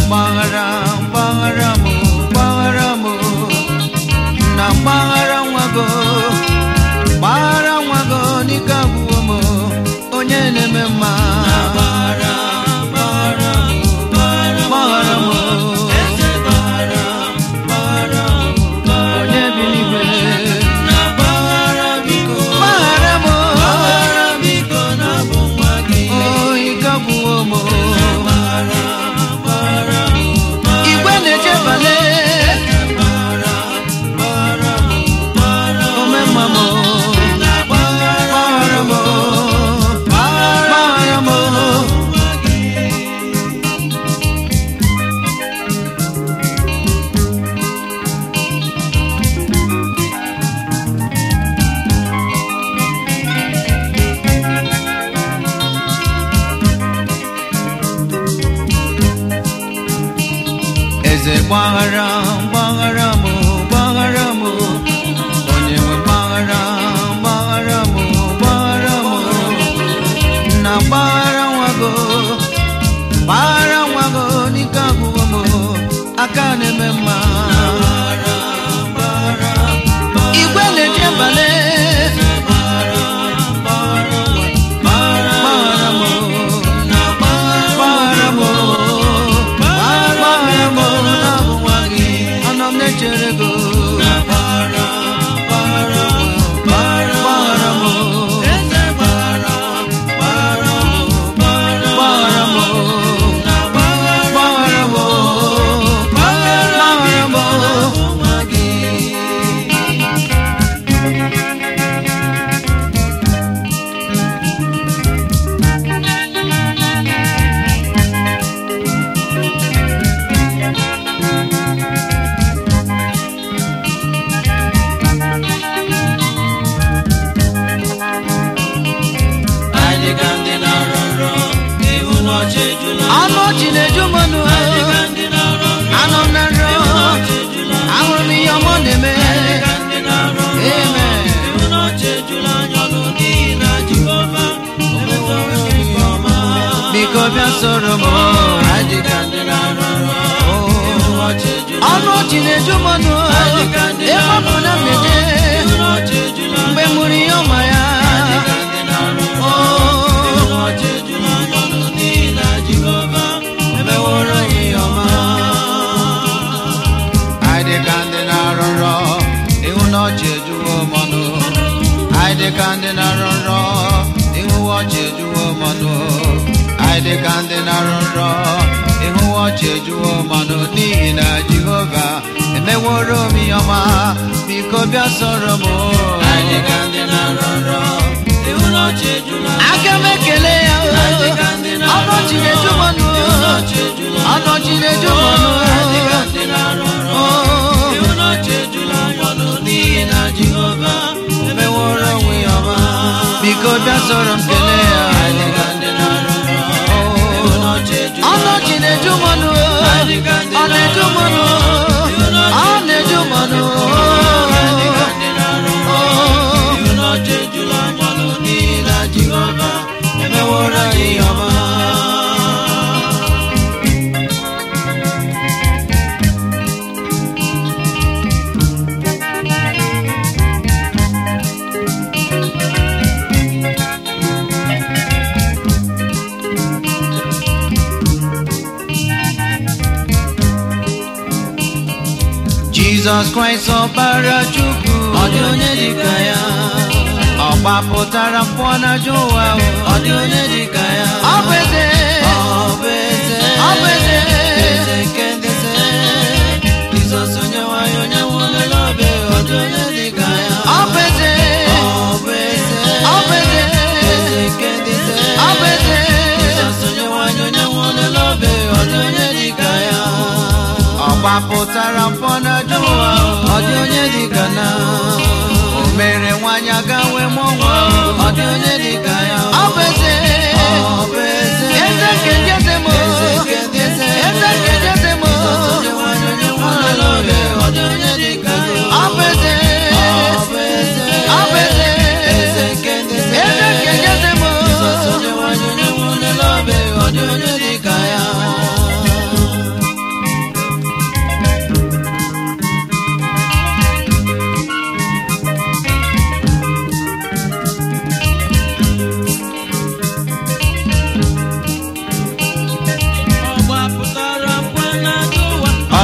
mpaghara mpaghara m mpaghara m na mpaghara nwago mpaghara nwago n'ike agwụwo m onye na-eme mma mpaghara m onye bi n'igwe mpaghara m o ike agwụwo m igwe na-echebale omemma m mpaghara m mpaghara m eze gbaghara gbaghara m gbaghara m onye nwe gbaghara gbaghara m gbaghara m na gbaghara nwago gbaghara nwago n'ike agwụgo m aka na-eme mma igwe na-eje mbale gbaghara m gbaghara m gbaghara m na-abụ nwa gị anọ m na-echere go gbaghara m gbaghara m gbaghara m anụ ọchị na-eju mmanụ anọ m na nrọ ahụrụ m ihe ọma ọ na-eme Amen. biko bịa soro m anyị ka ndị na-arụ ọrụ ọnụ ọchị na-eju mmanụ ebe ọ bụ na m na-eje mgbe m hụrụ ihe ọma ya emeworo ya ihe ọma anyị dị ka ndị na-arụ nrọ ịhụ na ọchị ejuwo mmanụ anyị dị ka ndị na-arụ nrọ ịhụ ọchị ejuwo mmanụ anyị dị ka ndị na-arụ nrọ ịhụ ọchị ejuwo mmanụ n'ihi na jehova emeworo m ihe ọma biko bịa sọrọ m aka m ekele ya ọnọchi na-eju mmanụ ọnọchi na-eju mmanụ emeworo onwe ya ọma biko bịa sọrọ m kelee ya ọnọchi na-eju mmanụ ọ na-eju mmanụ ọ na-eju mmanụ emeworo anyị ihe ọma Jizọs Kraịst ọbara Chukwu ọ dị onye dịka ya ọ gbapụtara mpụ n'ajọ ụwa ọ dị onye dịka ya ọ bụ eze ọ bụ eze ọ bụ eze eze nke ndị eze Jizọs onye nwanyị onye nwụrụla obe ọ dị onye dịka ya ọ bụ eze ọ bụ eze ọ bụ eze eze nke ndị eze ọ bụ eze Jizọs onye nwanyị onye nwụrụla obe ọ dị onye dịka ya ọ gbapụtara mpọ na ụwa ọ dị onye dịka na o mere nwanyị aga wee mụọ nwa ọ dị onye dịka ya ọ bụ eze ọ bụ eze eze nke ndị eze m eze nke ndị eze eze nke ndị eze m ọ dị onye dịka ọ bụ eze ọ bụ eze ọ bụ eze eze nke ndị eze eze nke ndị eze m ọ dị onye dịka ya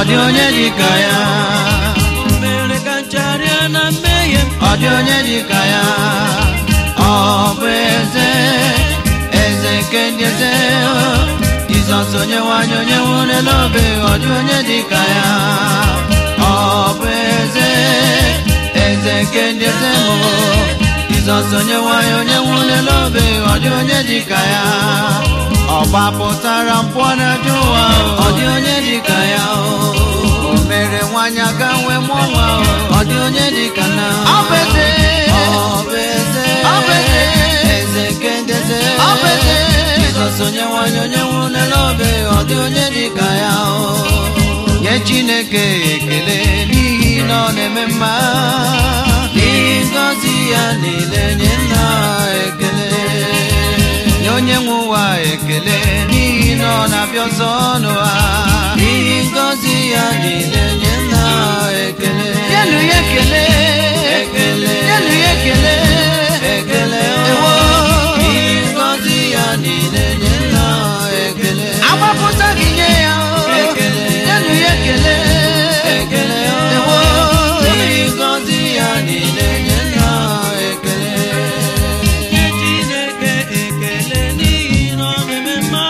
dị onye dịka ya o mere ka nchagharịa na mmehie m ọ dị onye dịka ya ọ bụ eze eze nke ndị eze jizọs onye nwanyị onye nwụrụ n'obe ọ dị onye dịka ya ọ bụ eze eze nke ndị eze mụ jizọs onye nwanyị onye nwụrụ n'obe ọ dị onye dịka ya ọ gbapụtara mpụ n'ajọ ụwa ọ dị onye dịka ya o mere nwanyị aka nwee mụọ nwa ọ dị onye dịka na ọ bụ eze ọ bụ eze ọ bụ eze eze nke ndị eze ọ bụ eze jizọs onye nwanyị onye nwụrụ n'obe ọ dị onye dịka ya o nye chineke ekele n'ihi na ọ na-eme mma n'ihi ngọzi ya niile nye nna ekele nye onye nwe ụwa ekele n'ihi na ọ na-abịa ọzọ n'ụwa n'ihi ngọzi ya niile nye nna ekele nyenụ ya ekele ekele nyenụ ya ekele ekele ewo n'ihi ngọzi ya niile nye nna ekele agbapụta gị nye ya ekele nyenụ ya ekele ekele ewo n'ihi ngọzi ya niile nye nna ekele nye Chineke ekele n'ihi na ọ na-eme mma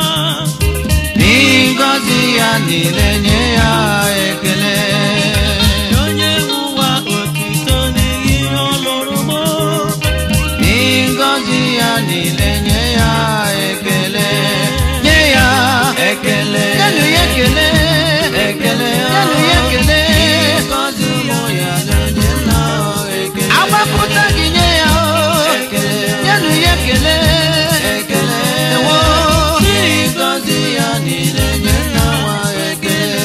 n'ihi ngọzi ya niile nye ya ekele nye onye nwe ụwa otito n'ihi ihe ọ lụrụ m n'ihi ngọzi ya niile nye ya ekele nye ya ekele nyenụ ya ekele ekele nyenụ ya ekele ngọzi ụmụ ya na-enye nna ekele agbapụta gị nye ya ekele nyenụ ya ekele ekele ewo n'ihi ngọzi ya niile nye nna nwa ekele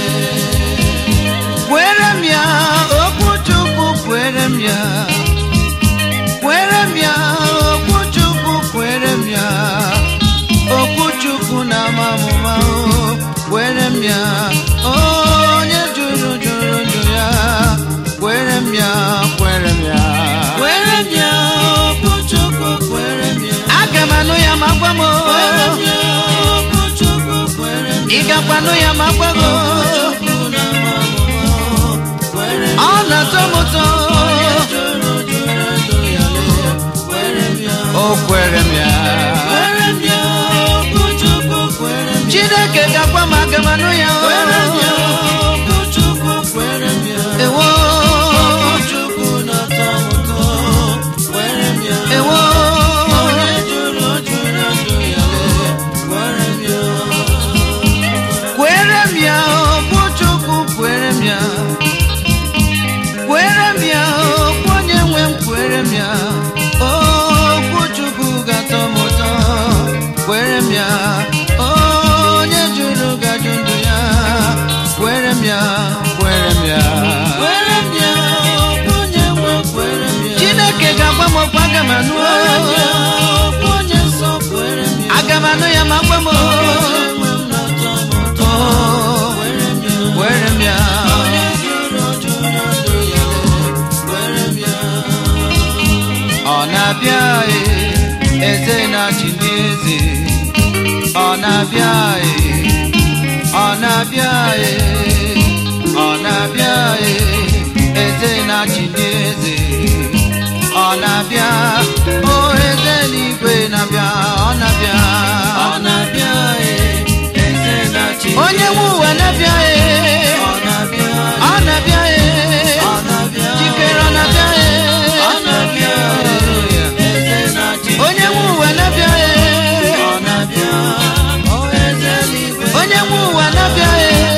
kwere m ya okwu chukwu kwere m ya kwere m ya okwu chukwu kwere m ya okwu chukwu na amamụma o kwere m ya onye jụrụ jụrụ njụ ya kwere m ya kwere m ya kwere m ya okwu Chukwu kwere m ya aga m anụ ya ma gwa m o. kwere m ya okwu Chukwu kwere m ị ya gakwa anụ ya ma gwa m o. Chukwu na amamụma kwere m ọ na-atọ m ụtọ jụrụ jụrụ ndụ ya lee kwere m ya o kwere m ya kwere m ya okwu Chukwu kwere m ya chineke gakwa m aga m anụ ya o. kwere m ya okwu Chukwu kwere m ya ewo okwu Chukwu na-atọ m ụtọ kwere m ya ewo onye jụrụ jụrụ ndụ ya lee kwere m ya kwere m ya okwu chukwu kwere m ya kwere m ya okwu onye nwe m kwere m ya okwu chukwu ga-atọ m ụtọ kwere m ya onye jụrụ gajụ ndụ ya kwere m ya kwere m ya kwere m ya okwu onye nwe kwere m ya chineke ga-agwa m okwu aga m anụ kwere m ya okwu onye nsọ kwere m ya aga m anụ ya ma gwa m onye nwe m na-atọ m ụtọ kwere m ya kwere m ya onye jụrụ jụrụ ndụ ya lee kwere m ya ọ na-abịa e, eze na-achị ndị eze ọ na-abịa e, ọ na-abịa e, ọ na-abịa e, eze na-achị ndị eze ọ na-abịa o eze n'igwe na-abịa ọ na-abịa ọ na-abịa e eze na-achị onye nwe ụwa na-abịa e ọ na-abịa ọ na-abịa e ọ na-abịa jikere ọ na-abịa e ọ na-abịa eze na-achị onye nwe ụwa na-abịa e ọ na-abịa o eze n'igwe onye nwe ụwa na-abịa e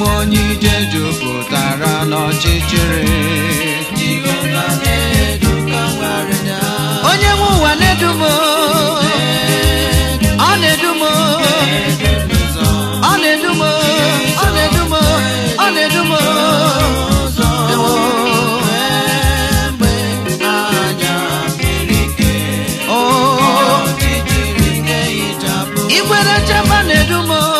m onye ije jupụtara n'ọchịchịrị Jehova na-edu ka nwarịda. onye nwe ụwa na-edu m ọ na-edu m Edu n'ụzọ. ọ na-edu m ọ na-edu m ọ na-edu m Ụzọ. Ewo. Mgbe anya mmiri ike. Oh, Ọchịchịrị ga-ehichapụ. igwere chema na-edu m ọ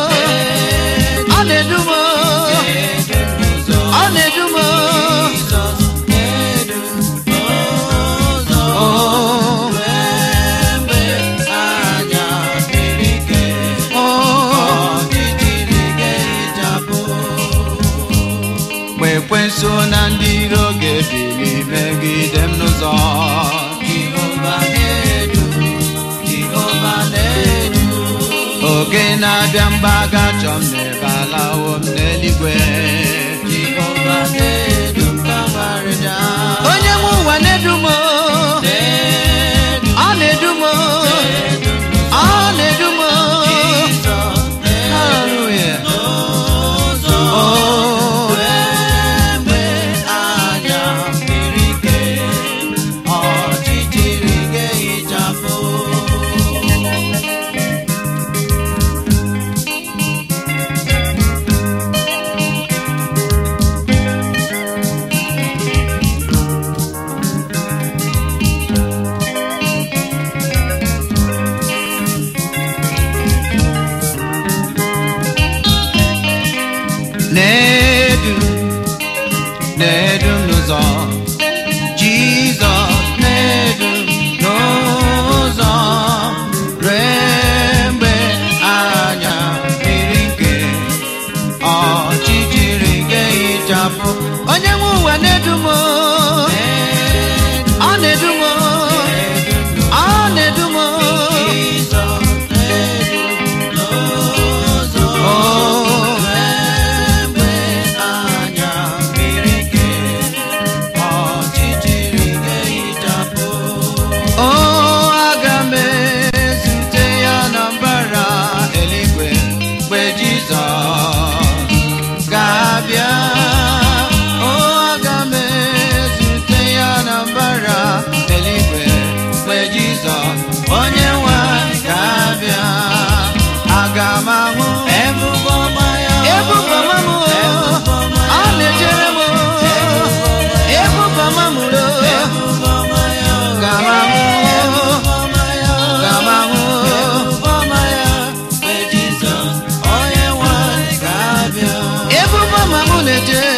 na-edu m Edu n'ụzọ. ọ na-edu m Jizọs na-edu n'ụzọ. Oh, Mgbe anya mmiri ike. oh. Ọchịchịrị ga-ehichapụ. mgbe ekwensu na ndị iro ga-ebili megide m n'ụzọ Jehova na-edu, Jehova na-edu. oge na-abịa mgbe a ga-achọ m n'ebe alawo m n'eluigwe Jehova na-edu ka nwarịda. onye nwe ụwa na-edu m Na-edu, ọ na-edu m na-edu ọ na-edu m Jizọs na-edu Hallelujah. n'ụzọ. Oh, Mgbe anya mmiri ike, ọchịchịrị ga-ehichapụ. na-edu na-edu m n'ụzọ Jizọs na-edu m n'ụzọ rue mgbe anya mmiri nke ọchịchịrị ga-ehichapụ onye nwe ụwa na-edu m ọ na-edu m ọ na-edu m Jizọs na-edu n'ụzọ. Oh. Mgbe anya mmiri ike, ọchịchịrị ga-ehichapụ. O aga m ezute ya na mbara eluigwe mgbe Jizọs ga-abịa O aga m ezute ya na mbara eluigwe mgbe Jizọs onye nwe anyị ga-abịa aga m ahụ Ebube ọma ya. ebube ọma m Ebube ọma ya. ọ na-echere m ebube ọma m Ebube ọma ya. ga m ahụ Ebube ọma ya. ga m ahụ Ebube ọma ya. Mgbe Jizọs onye nwe anyị ga-abịa. ebube ọma m na-eche